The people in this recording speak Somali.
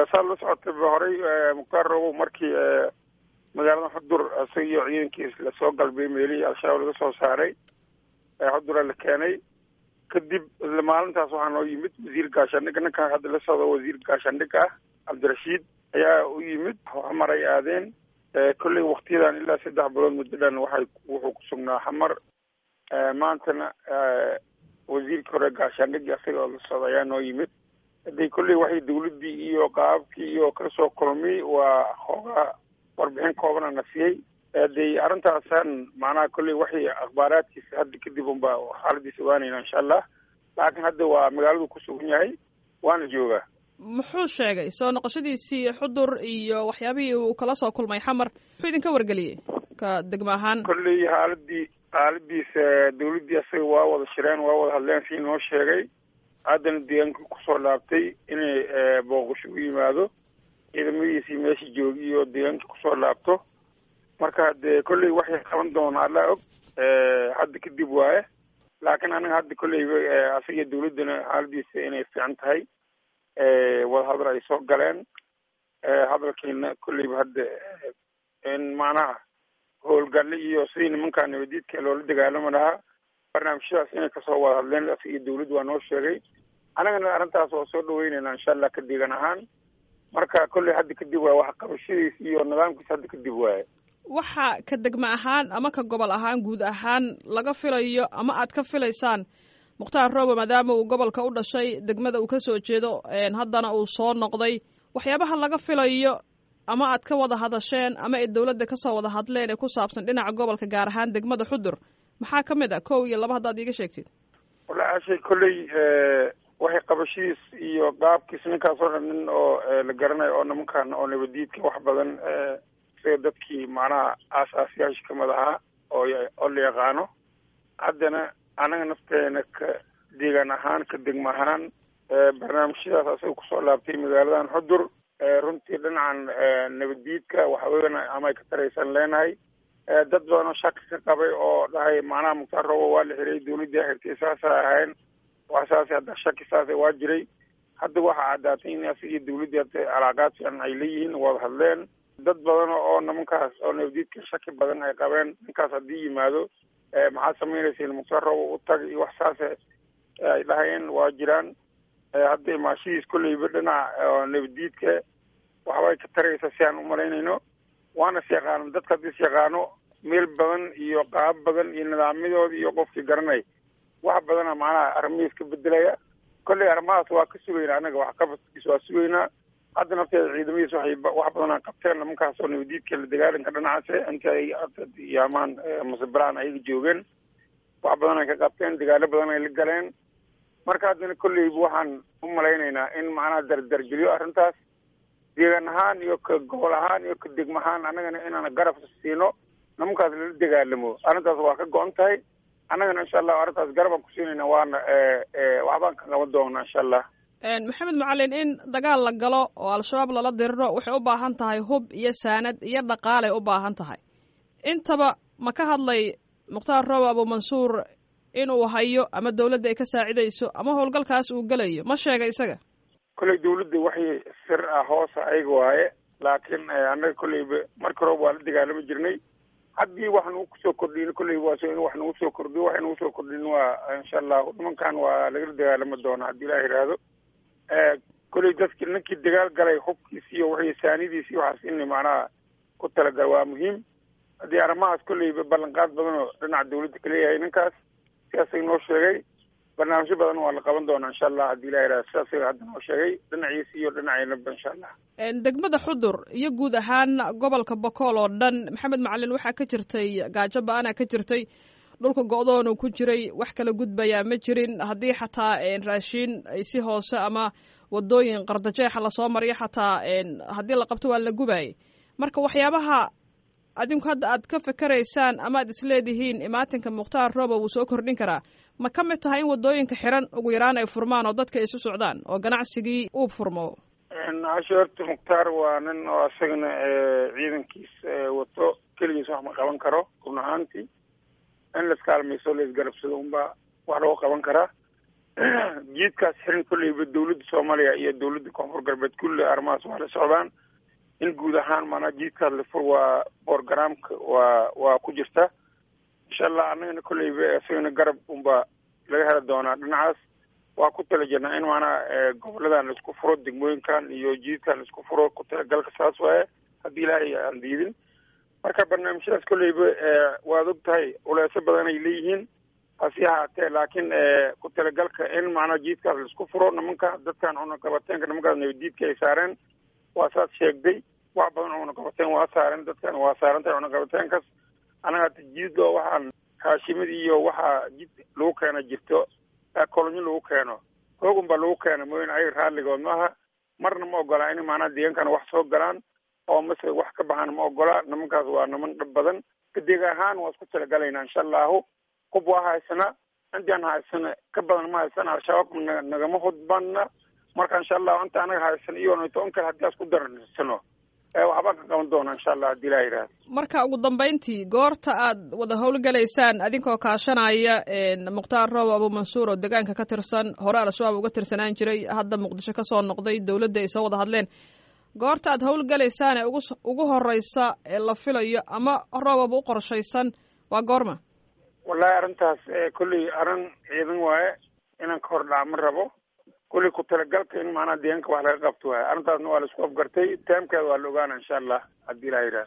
saad la socotay horey mukhtaar robow markii magaalada xudur isaga iyo ciidankiis lasoo galbay meelihii al-shabaab laga soo saaray xudura la keenay kadib isla maalintaas waxaa noo yimid wasiir gaashaandhig ninkan hadda la socdo wasiir gaashaandhig ah cabdirashiid ayaa u yimid xamar ay aadeen kolley waktiyadan ilaa saddex bilood muddadan waxay wuxuu ku sugnaa xamar maantana wasiirkii hore gaashaandhigi isaga oo la socda ayaa noo yimid haday kolley waxay dawladdii iyo qaababkii iyo kasoo kulmay waa xoogaa warbixin koobana na siiyey hadey arrintaasan macnaha kolley waxay akhbaaraadkiisa hadda kadib unba xaaladiisa ogaanayna insha allah laakiin hadda waa magaaladu ku sugan yahay waana joogaa muxuu sheegay soo noqoshadiisii xudur iyo waxyaabihii uu kala soo kulmay xamar muxuu idinka wargeliyey ka degmo ahaan kolley xaaladii xaaladiisa dawladdii asaga waa wada shireen waa wada hadleen sii noo sheegay haddana deegaanka kusoo laabtay inay booqasho u yimaado ciidamadiisii meesha joogi iyo deegaanka kusoo laabto marka dee kolley waxay qaban doonaa allaa og hadda kadib waaye laakiin anaga hadda kolleyba asaga dawladdana xaaladiisa inay fiican tahay wadahadal ay soo galeen hadalkiina kolleyba hadda in macnaha howlgalle iyo sidii nimankaa nabadiidka loola dagaalami lahaa barnaamijyadaas inay kasoo wada hadleen asiga dawladda waa noo sheegay annagana arrintaas waa soo dhaweynayna insha allah ka deegan ahaan marka kolley hadda kadib waaye wax qabashadiisa iyo nidaamkiisa hadda kadib waaye waxa ka degmo ahaan ama ka gobol ahaan guud ahaan laga filayo ama aad ka filaysaan mukhtaar roobe maadaama uu gobolka u dhashay degmada uu kasoo jeedo haddana uu soo noqday waxyaabaha laga filayo ama aad ka wada hadasheen ama ay dawladda kasoo wada hadleen ee ku saabsan dhinaca gobolka gaar ahaan degmada xudur maxaa ka mid ah kow iyo laba haddaad iiga sheegtid wallaahi ashay kolley waxay qabashadiis iyo qaabkiis ninkaas oo dhan nin oo la garanayo oo nimankan oo nabadiidka wax badan sida dadkii macnaha aasaasyaasha kamid ahaa oo oo la yaqaano haddana anaga nafteena ka deegaan ahaan ka degmo ahaan barnaamijyadaas asaga kusoo laabtay magaaladan xudur runtii dhinacan nabadiidka waxaweyana ama ay ka taraysan leenahay dad badan oo shaki ka qabay oo dhahay macnaha mukhtaar roobo waa la xiray dawladdii xirtay saasa ahayn wax saas hadda shaki saasa waa jiray hadda waxaa caddaatay in asigii dawladdii hadda calaaqaad fiican ay leeyihiin wada hadleen dad badan oo nimankaas oo nabadiidka shaki badan ay qabeen ninkaas haddii yimaado maxaad samaynaysiin mukhtaar roobo u tag iyo wax saase ay dhahayeen waa jiraan hadda imaashadiis kolleyba dhinaca nabadiidka waxbay ka taraysa si aan umalaynayno waana is yaqaano dadka hadda is yaqaano meel badan iyo qaab badan iyo nidaamyadooda iyo qofkii garanay wax badana macnaha arrimihiis ka bedelaya kolley arrimahaas waa ka sugaynaa anaga wax qabadkiis waa sugaynaa hadda nafteeda ciidamadiis waxay wax badanaa qabteen nimankaas oo nabadiidka la dagaalanka dhinacaase inta ay yaamaan masabiraan ayaga joogeen wax badan ay ka qabteen dagaalo badan ay la galeen marka haddana kolleyba waxaan u malaynaynaa in macnaha dardargeliyo arrintaas deegaan ahaan iyo ka gobol ahaan iyo ka degmo ahaan annagana inaan garab siino nimankaas lala dagaalamo arrintaas waa ka go-an tahay annagana insha allah arrintaas garabaan ku siinayna waana waxbaan ka qaban doonaa insha allah maxamed macalin in dagaal la galo oo al-shabaab lala diriro waxay u baahan tahay hub iyo saanad iyo dhaqaalay u baahan tahay intaba ma ka hadlay mukhtaar roobe abuumansuur inuu hayo ama dawladda ay ka saacidayso ama howlgalkaas uu gelayo ma sheega isaga kolley dawladda waxay sir ah hoosa ayaga waaye laakiin annaga kolleyba marka roob waa la dagaalami jirnay haddii wax nagu kusoo kordhin kolley waa in wax nagu soo kordhiyo waxay nagu soo kordhin waa insha allahu nimankan waa lagala dagaalami doonaa haddii ilaah yidhaahdo kolley dadki ninkii dagaal galay hubkiisi iyo wixii saanidiisi waxaas in macnaha ku talagal waa muhiim haddii arrimahaas kolleyba ballanqaad badan oo dhinaca dawladda kaleeyahay ninkaas sidaasay noo sheegay barnaamijyo badan waa la qaban doonaa insha allah haddii ilah yidhahdo sidaasay hadda noo sheegay dhinaciisi iyo dhinaceynaba insha allah degmada xudur iyo guud ahaan gobolka bokool oo dhan maxamed macalin waxaa ka jirtay gaajo ba-ana ka jirtay dhulka go-doonu ku jiray wax kala gudbayaa ma jirin haddii xataa raashiin si hoose ama wadooyin qardajeexa lasoo mariyo xataa haddii la qabto waa la gubayay marka waxyaabaha adinku hadda aad ka fikeraysaan ama aad isleedihiin imaatinka mukhtaar rooba wuu soo kordhin karaa ma ka mid tahay in wadooyinka xiran ugu yaraan ay furmaan oo dadka isu socdaan oo ganacsigii uu furmo casho horta mukhtaar waa nin oo isagana ciidankiis wato keligiis wax ma qaban karo run ahaantii in laiskaalmayso laisgarabsado unbaa wax loo qaban karaa jiidkaas xirin kolleyba dawladda soomaaliya iyo dawladda koonfur galbeed kulli arrimahaas waa la socdaan in guud ahaan maanaa jiidkaas la fur waa borogramka waa waa ku jirta insha allah annagana kolleyba isagana garab unba laga heli doonaa dhinacaas waa ku tala jirnaa in maanaa goboladan laisku furo degmooyinkan iyo jiidkan laisku furo ku talagalka saas waaye haddii ilaahay aan diidin marka barnaamijyadaas kolleyba waad og tahay uleeso badan ay leeyihiin hasi ahaatee laakiin ku talagalka in macnaa jiidkaas laisku furo nimanka dadkan cunaqabateenka nimankaas nabadiidka ay saareen waa saas sheegday wax badan oo cunaqabateen waa saareen dadkan waa saarantahay cunaqabateenkaas anaga hata jiidoo waxaan haashimid iyo waxaa jid lagu keena jirto kolonyo lagu keeno hoogun baa lagu keena mooyane ay raalligood maaha marna ma ogolaa in maanaa deegankana wax soo galaan oo mase wax ka baxaan ma ogola nimankaas waa niman dhab badan kadeeg ahaan waa isku talagalaynaa insha allahu hub waa haysana intaan haysana ka badan ma haysana al-shabaab na nagama hudbana marka insha allahu inta anaga haysana iyo toban kale haddii as ku dararsano waxbaa ka qaban doona insha allah haddii ilaha yidhahda marka ugu dambeyntii goorta aad wada howlgalaysaan adinkoo kaashanaya mukhtaar roob abu mansuur oo deegaanka ka tirsan hore al-shabaab uga tirsanaan jiray hadda muqdisho kasoo noqday dawladda ay soo wada hadleen goorta aad howlgalaysaan ee ugu ugu horeysa ee la filayo ama roobaba u qorshaysan waa goorma wallahi arrintaas kolley arrin ciidan waaye inaan ka hor dhaca ma rabo kolley ku talagalka in maanaa deegaanka wax laga qabto waaye arrintaasna waa la isku afgartay taamkeeda waa la ogaana insha allah haddii ilaha yidhaha